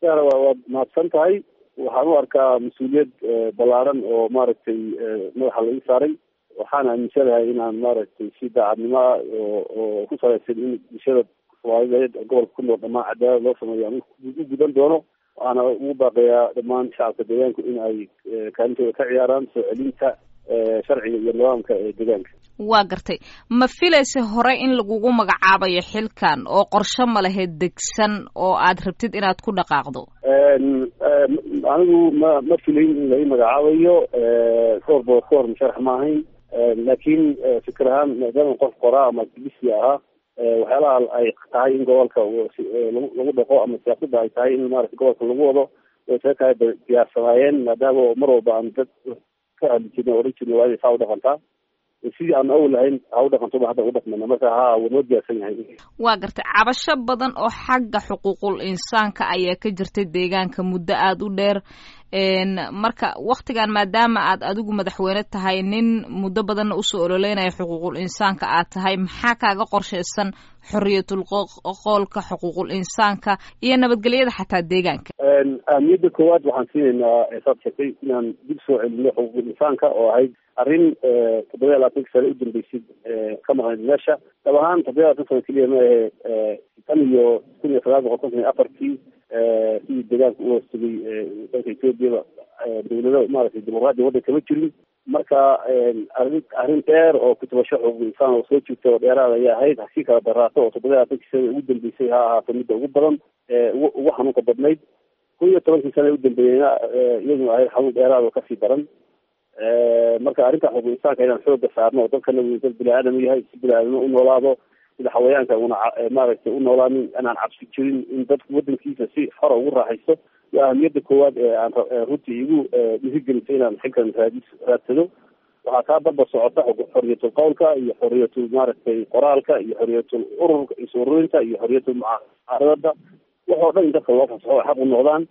yaana waa waad mahadsan tahay waxaan u arkaa mas-uuliyad ballaaran oo maaragtay madaxa laga saaray waxaan aaminsanahay inaan maaragtay si daacadnimo ah oo oo ku salaysan in bulshada soomaaliyeed gobolka ku nool dhamaan cadaalad loo sameeyo aan u gudan doono waxaana ugu baaqayaa dhammaan shacabka deegaanku in ay kaalintooda ka ciyaaraan soo celinta sharciga iyo nidaamka ee deegaanka waa gartay ma filaysa hore in lagugu magacaabayo xilkan oo qorshe ma lahayd degsan oo aad rabtid inaad ku dhaqaaqdo anigu ma ma filayn in lai magacaabayo koor bood koor musharax ma ahayn laakiin fikir ahaan maadaama qof qoraa ama activisi ahaa waxyaalaha ay tahay in gobolka lagu dhaqo ama siyaasadda ay tahay in maarata gobolka lagu wado way isaga tahay bay diyaarsanaayeen maadaama mar walba aan dad ka hadli jirna oran jirna waa inay saa u dhaqantaa sidii aan awal lahayn ha u dhaqantoba hadda u dhaqmana marka ha waa noo diyaarsan yahay waa gartay cabasho badan oo xagga xuquuqul insaanka ayaa ka jirtay deegaanka muddo aada u dheer marka waktigan maadaama aad adigu madaxweyne tahay nin muddo badanna usoo ololeynaya xuquuqul insaanka aad tahay maxaa kaaga qorshaysan xoriyatul qoolka xuquuqul insaanka iyo nabadgelyada xataa deegaanka ahmiyadda koowaad waxaan siinaynaa saad sheegtay inaan dib soo celino xuquuqul insaanka oo ahayd arrin toddoba iyo labaatanka sane u dambeysay ka maqnayd meesha dab ahaan toddoba iyo labatan sano keliya ma ahe tan iyo kun iyo sagaal boqol konton iyo afartii sidii deegaanka u hoostagay dalka ethoobiaba dawlado maaragtay dimuqraadiya waddanka ma jirin marka arrin arrin dheer oo kutubasho xuquuq insaan oo soo jirta oo dheeraad ayaa ahayd hasii kala daraato oo toddoba iyo labaatankii sana ugu dambeysay ha ahaato midda ugu badan ugu xanuunka badnayd kun iyo tobankii sana u dambeeyeyna iyaduna ahayd xanuun dheeraad oo kasii daran marka arrinta xuquuq insaanka inaan xooga saarno oo dalkana uu dad bini aadam yahay si bini aadamno u noolaado sida xawayaanka una maaragtay u noolaanin inaan cabsi jirin in dadku wadankiisa si xora ugu raaxaysto waa ahamiyadda koowaad ee aan runtii igu dhiirigelisay inaan xilkan raadis raadsado waxaa kaa barba socota xoriyatul qowlka iyo xoriyatul maaragtay qoraalka iyo xoriyatul ururka is-ururinta iyo xoriyatul mucaaradada waxoo dhan in dadka loo fasaxo ay xaq u noqdaan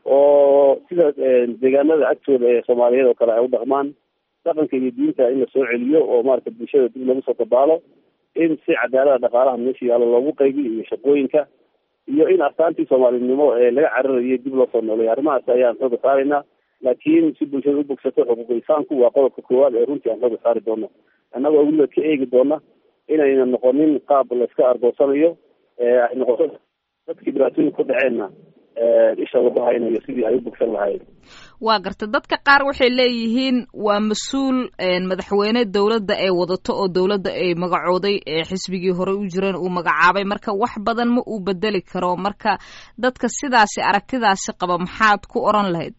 oo sida deegaanada agtooda ee soomaaliyeed oo kale ay u dhaqmaan dhaqanka iyo diinta in la soo celiyo oo maaragtay bulshada dib lagu soo dabaalo in si cadaalada dhaqaalaha meesha yaalo loogu qaybiyo iyo shaqooyinka iyo in astaantii soomaalinimo ee laga cararayo dib loo soo nooleeyo arrimahaas ayaan xooga saaraynaa laakiin si bulshada u bogsato xuquuq insaanku waa qodobka koowaad ee runtii aan xooga saari doono annagoo weliba ka eegi doona inayna noqonin qaab layska argoosanayo ay noqoto dadkii dhibaatooyin ku dhaceenna isha lagu haynayo sidii ay u bogsan lahaayeen waa garta dadka qaar waxay leeyihiin waa mas-uul madaxweyne dowladda ay wadato oo dowladda ay magacooday xisbigii hore u jireen uu magacaabay marka wax badan ma uu bedeli karo marka dadka sidaasi aragtidaasi qaba maxaad ku oran lahayd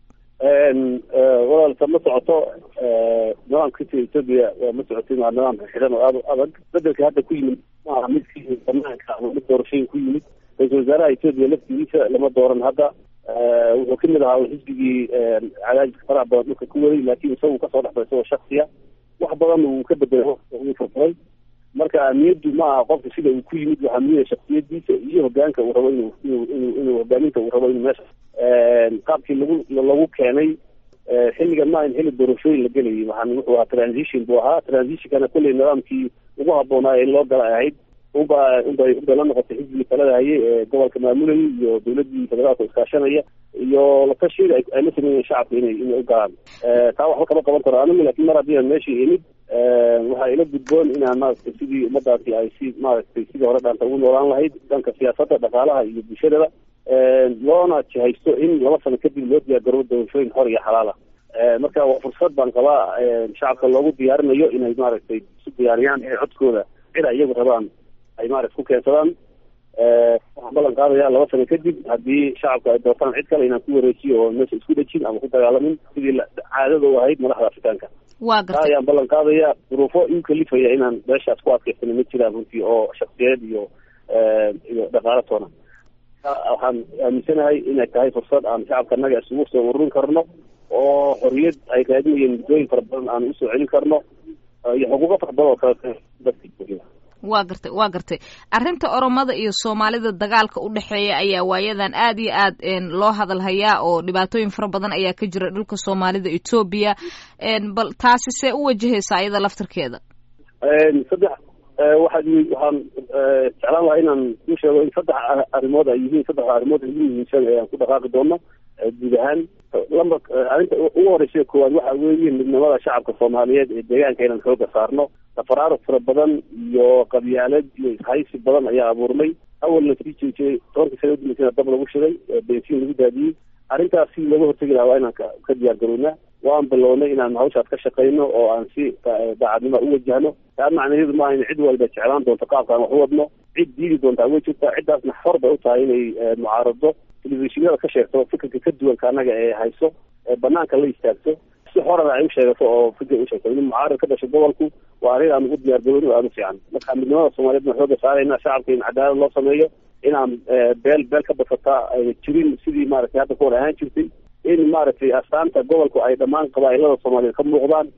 walaalka ma socoto nidaamka sida etoobiya ma socotin waa nidaam xidhan oo aada u adag bedelka hadda ku yimid maaha mid ka yimid banaanka ama mid doorashooyin ku yimid ra-isul wasaaraha etoobiya laftigiisa lama dooran hadda wuxuu kamid ahaa xisbigii cadaadiska faraha badan dhulka ku waday laakiin isagu kasoo dhexbay isagoo shaksiya wax badan uu ka bedelo uu furfuray marka ahmiyaddu ma aha qofka sida uu ku yimid waxaa muhiya shaksiyadiisa iyo hogaanka uu rabo inuu inuu inuu inuu hogaaminta uu rabo inuu meesha qaabkii lagu lagu keenay xilligan ma in xilli doorashooyin la gelayay waxaan wuxuu ahaa transition buu ahaa transitionkana kolley nidaamkii ugu habboonaa in loo gala ahayd unba unbay unbay la noqotay xisbigii talada hayay ee gobolka maamulayay iyo dawladdii federaalka iskaashanaya iyo latashiyada ay la sameeyeen shacabka inay inay u galaan taa waxba kama qaban karo anigu laakiin mar haddii aan meeshii imid waxaa ila gudboon inaan maaragtay sidii ummadaasi ay si maaragtay sidii hore dhaanta ugu noolaan lahayd dhanka siyaasadda dhaqaalaha iyo bulshadaba loona jihaysto in laba sano kadib loo diyaargaroobo doorashooyin xor iyo xalaala marka waa fursad baan qabaa shacabka loogu diyaarinayo inay maaragtay isu diyaariyaan inay codkooda cid ay iyagu rabaan ay maaragta ku keensadaan waxaan ballan qaadaya laba sano kadib haddii shacabka ay doortaan cid kale inaan ku wareejiyo oo meesha isku dhejin ama ku dagaalamin sidii caadada u ahayd madaxda afrikaanka waa taa ayaan ballan qaadaya duruufo iu kalifaya inaan meeshaas ku adkaysana ma jiraan runtii oo shaksiyeed iyo iyo dhaqaalo toona waxaan aaminsanahay inay tahay fursad aan shacabka naga isugu soo ururin karno oo xorriyad ay raadinayeen muddooyin fara badan aan usoo celin karno iyo xuquuqo fara badan oo kale dadka waa gartay waa gartay arrinta oromada iyo soomaalida dagaalka u dhexeeya ayaa waayadan aad iyo aad loo hadalhayaa oo dhibaatooyin fara badan ayaa ka jira dhulka soomaalida etoobiya bal taasi see u wajahaysa ayada laftarkeeda saddex waxaad waxaan jeclaan lahaa inaan ku sheego in saddex arrimood ay yihiin saddexda arrimood ugu muhiimsan ee aan ku dhaqaaqi doono guud ahaan lamba arrinta ugu horeysa koowaad waxa weeye midnimada shacabka soomaaliyeed ee deegaanka inaan xooga saarno tafaraaruq fara badan iyo qabyaalad iyo ishaysi badan ayaa abuurmay awalna sii jeejiyey tobankii sana udambeysana dab lagu shiday bensiin lagu daadiyey arrintaas si looga hortegi lahaa waa inaan ka diyaar garownaa waan bilownay inaan hawshaas ka shaqayno oo aan si daacadnimo u wajahno taa macnaheedu maaha in cid walba jeclaan doonto qaabkaan wax u wadno cid diidi doontaa way jirtaa ciddaasna xor bay u tahay inay mucaarado telefishinada ka sheegto fikirka ka duwanka annaga ee hayso ee banaanka la istaagto si xorana ay u sheegato oo fikir u sheegto in mucaarad ka dhasho gobolku waa arrin aan ugu diyaar garooni oo aada u fiican marka midnimada soomaaliyeed baan xooga saarayna shacabka in cadaalad loo sameeyo inaan beel beel ka badsataa ayna jirin sidii maaragtay hadda ka hor ahaan jirtay in maaragtay astaanta gobolku ay dhammaan qabaa'ilada soomaaliyeed ka muuqdaan